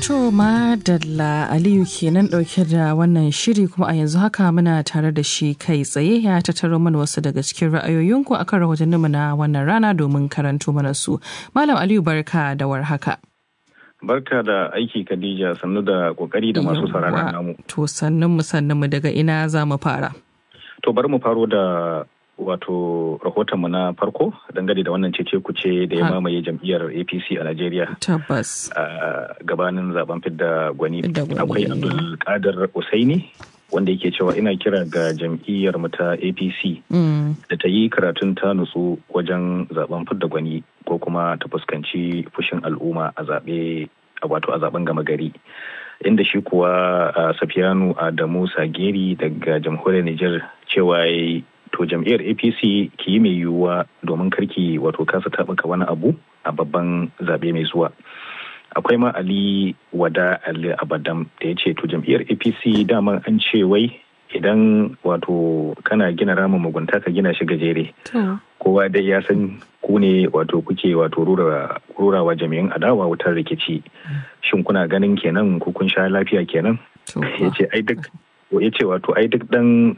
To madalla Aliyu kenan ɗauke da wannan shiri kuma a yanzu haka muna tare da shi kai tsaye ya tattaro mana wasu daga cikin ra'ayoyinku akan rahotanninmu na wannan rana domin karanto mana su. Malam Aliyu barka da warhaka. Barka da aiki Khadija sannu da kokari da masu sauraron namu. To sannun mu sannun mu daga ina za mu fara. To bari mu faro da wato rahotonmu na farko dangane da wannan cece kuce da ya mamaye jam'iyyar apc a najeriya tabbas gabanin zaben fidda gwani akwai abdul kadir usaini wanda yake cewa ina kira ga jam'iyyar mu ta apc da ta yi karatun ta nutsu wajen zaben fidda gwani ko kuma ta fuskanci fushin al'umma a zaɓe wato a zaben gama gari inda shi kuwa safiyanu adamu sageri daga jamhuriyar niger cewa to jam'iyyar apc ki yi mai yiwuwa domin karki wato kasa taɓuka wani abu a babban zaɓe mai zuwa akwai ma ali wada ali abadam da ya ce to jam'iyyar apc dama an ce wai idan wato kana gina ramin mugunta ka gina shi gajere kowa dai ya san ku ne wato kuke wato rurawa jami'in adawa wutar rikici shin kuna ganin kenan ku kun sha lafiya kenan ya ce ai duk ya ce wato ai duk dan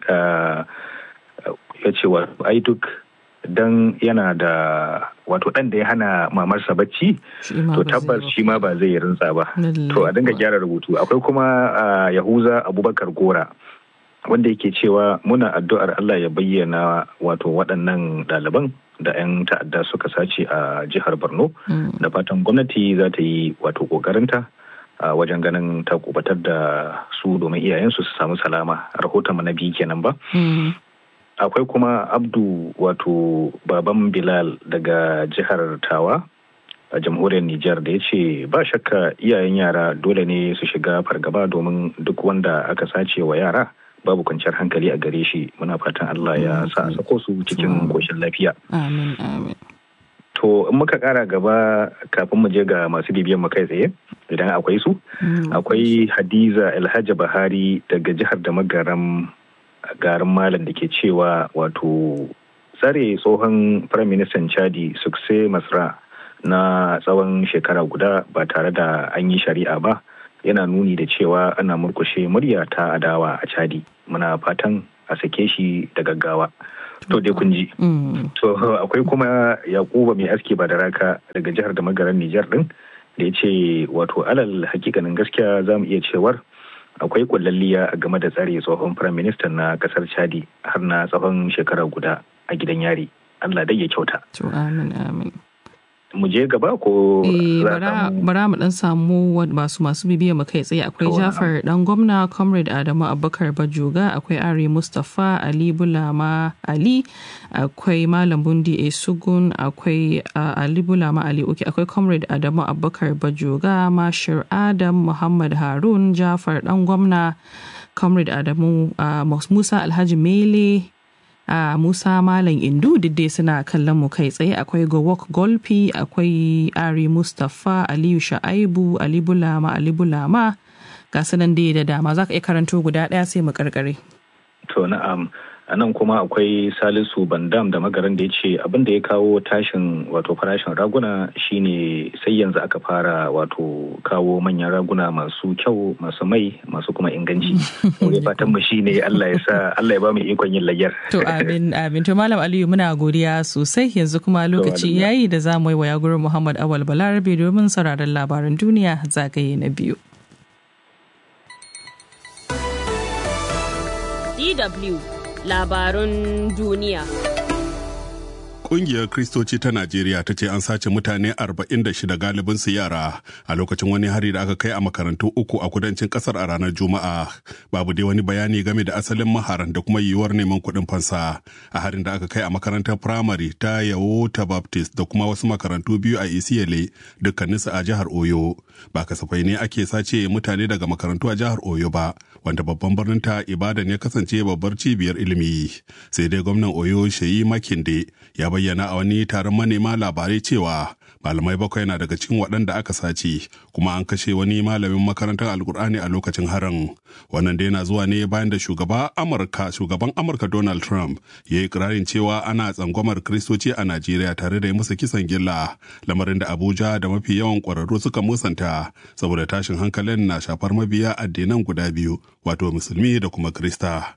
ya ce wato ai duk dan yana da wato dan da ya hana mamarsa bacci to tabbas shi ma ba zai rintsa ba to a dinga gyara rubutu akwai kuma yahuza abubakar gora wanda yake cewa muna addu'ar Allah ya bayyana wato waɗannan ɗaliban da 'yan ta'adda suka sace a jihar Borno da fatan gwamnati za ta yi wato ƙoƙarinta a wajen ganin ta kubatar da su domin iyayensu su samu salama rahoton na biyu kenan ba akwai kuma abdu wato baban bilal daga jihar tawa a jamhuriyar Nijar da ya ce ba shakka iyayen yara dole ne su shiga fargaba domin duk wanda aka sace wa yara babu kwanciyar hankali a gare shi muna fatan Allah ya sa a sako su cikin koshin lafiya. Amin amin. To in muka kara gaba kafin mu je ga masu bibiyan mu kai tsaye idan akwai su akwai Hadiza Alhaji Bahari daga jihar da magaram garin malam da ke cewa wato tsare tsohon firaministan chadi sukse masra na tsawon shekara guda ba tare da an yi shari'a ba yana nuni da cewa ana murkushe murya ta adawa a chadi muna fatan a sake shi da gaggawa to dai kun ji to akwai kuma yakuba mai aski ba da raka daga jihar da magaran nijar din da ya ce wato alal hakikanin gaskiya za mu iya cewar akwai kullalliya a game da tsare tsohon firaministan na kasar chadi har na tsawon shekara guda a gidan yari allah dai ya kyauta to amin amin mu je gaba ko bara mu dan samu masu masu bibiya mu kai tsaye akwai jafar dan gwamna comrade adamu abubakar bajoga akwai ari mustapha ali bulama ali akwai malam bundi esugun akwai ali bulama ali uke akwai comrade adamu abubakar bajoga mashir adam muhammad harun jafar dan gwamna comrade adamu musa alhaji mele a uh, Musa Malam Indu dai suna kallon mu kai tsaye akwai Gowok Golfi akwai Ari Mustapha Aliyu Sha'aibu Ali Bulama Ali Bulama ga sanan dai da dama za ka iya karanto guda ɗaya sai mu karkare. To na'am a nan kuma akwai Salisu Bandam da magaran da ya ce abin da ya kawo tashin wato farashin raguna shine sai yanzu aka fara wato kawo manyan raguna masu kyau masu mai masu kuma inganci. Wai fatan mu shine Allah ya sa Allah ya ba mu ikon yin layyar. To amin amin to Malam Aliyu muna godiya sosai yanzu kuma lokaci yayi da za mu yi wa yagurin Muhammad Awal Balarabe domin sauraron labaran duniya zagaye na biyu. DW labarun duniya. Ƙungiyar Kristoci ta Najeriya ta ce an sace mutane 46 galibin su yara a lokacin wani hari da aka kai a makarantu uku a kudancin kasar a ranar Juma'a. Babu dai wani bayani game da asalin maharan da kuma yiwuwar neman kuɗin fansa a harin da aka kai a makarantar firamare ta Yawota Baptist da kuma wasu makarantu biyu a Isiyele dukkaninsu a jihar Oyo. Ba kasafai ne ake sace mutane daga makarantu a jihar Oyo ba, wanda babban birnin ta Ibadan ya kasance babbar cibiyar ilimi. Sai dai gwamnan Oyo Sheyi Makinde ya bayyana a wani taron manema labarai cewa malamai bakwai na daga cikin waɗanda aka sace kuma an kashe wani malamin makarantar alkur'ani a lokacin harin wannan da yana zuwa ne bayan da shugaba amurka shugaban amurka donald trump ya yi kirarin cewa ana tsangwamar kristoci a najeriya tare da yi musu kisan gilla lamarin da abuja da mafi yawan ƙwararru suka musanta saboda tashin hankalin na shafar mabiya addinan guda biyu wato musulmi da kuma krista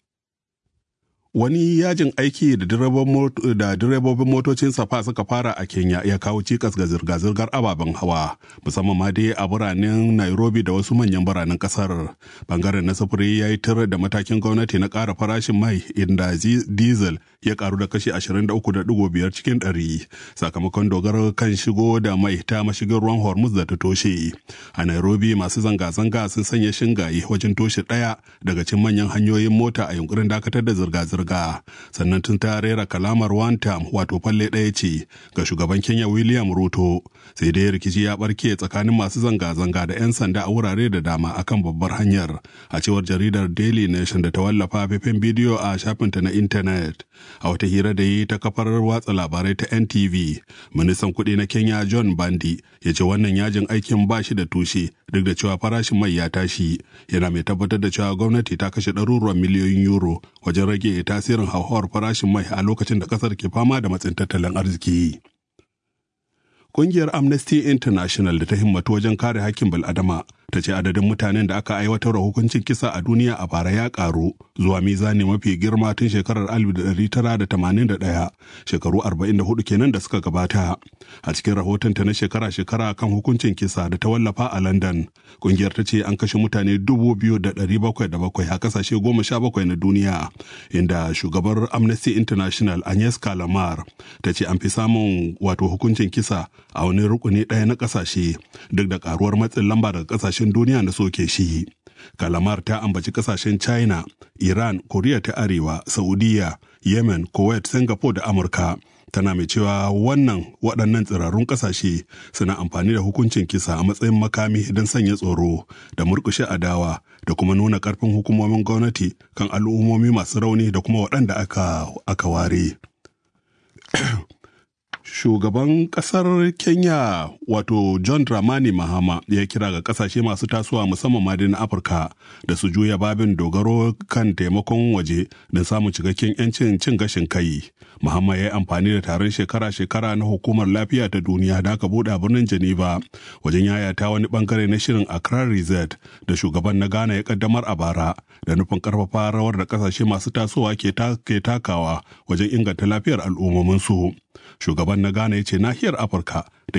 wani yajin aiki da direbobin motocin safa suka fara a kenya ya kawo cikas ga zirga-zirgar ababen hawa musamman ma dai a biranen nairobi da wasu manyan biranen kasar bangaren na sufuri ya yi tir da matakin gwamnati na ƙara farashin mai inda diesel ya karu da kashi 23.5 cikin 100 sakamakon dogaro kan shigo da mai ta mashigin ruwan hormuz da ta toshe a nairobi masu zanga-zanga sun sanya shingaye wajen toshe ɗaya daga cikin manyan hanyoyin mota a yunkurin dakatar da zirga-zirga zirga sannan tun ta rera kalamar one time wato falle ɗaya ce ga shugaban kenya william ruto sai dai rikici ya barke tsakanin masu zanga-zanga da 'yan sanda a wurare da dama akan babbar hanyar a cewar jaridar daily nation da ta wallafa faifin bidiyo a shafinta na intanet a wata hira da yi ta kafar watsa labarai ta ntv ministan kuɗi na kenya john bandi ya ce wannan yajin aikin ba shi da tushe duk da cewa farashin mai ya tashi yana mai tabbatar da cewa gwamnati ta kashe ɗaruruwan miliyoyin euro wajen rage tasirin hauhawar farashin mai a lokacin da kasar ke fama da matsin tattalin arziki. Ƙungiyar Amnesty International da ta himmatu wajen kare hakkin bil'adama ta ce adadin mutanen da aka aiwatar da hukuncin kisa a duniya a bara ya karu zuwa mizani mafi girma tun shekarar 1981 shekaru 44 kenan da suka gabata a cikin rahotonta na shekara-shekara kan hukuncin kisa da ta wallafa a london kungiyar ta ce an kashe mutane 2,707 a kasashe 17 na duniya inda shugabar amnesty international agnes kalamar ta ce an fi samun wato hukuncin kisa a wani rukuni ɗaya na kasashe duk da karuwar matsin lamba daga kasashe kasashen duniya na soke shi. Kalamar ta ambaci kasashen China, Iran, Koriya ta Arewa, Saudiya, Yemen, Kuwait, Singapore da Amurka. Tana mai cewa wannan waɗannan tsirarun ƙasashe suna amfani da hukuncin kisa a matsayin makami don sanya tsoro da murƙushe adawa da kuma nuna ƙarfin hukumomin gwamnati kan al'ummomi masu rauni da kuma waɗanda aka, aka ware. shugaban kasar kenya wato john dramani mahama ya kira ga kasashe masu tasowa musamman ma na afirka da su juya babin dogaro kan taimakon waje don samun cikakken 'yancin cin gashin kai mahama ya yi amfani da taron shekara-shekara na hukumar lafiya ta duniya da aka buɗe a birnin geneva wajen yayata wani bangare na shirin accra reset da shugaban na ghana ya kaddamar a bara da nufin karfafa rawar da kasashe masu tasowa ke takawa wajen inganta lafiyar al'ummominsu shugaban na ghana ya ce nahiyar afirka da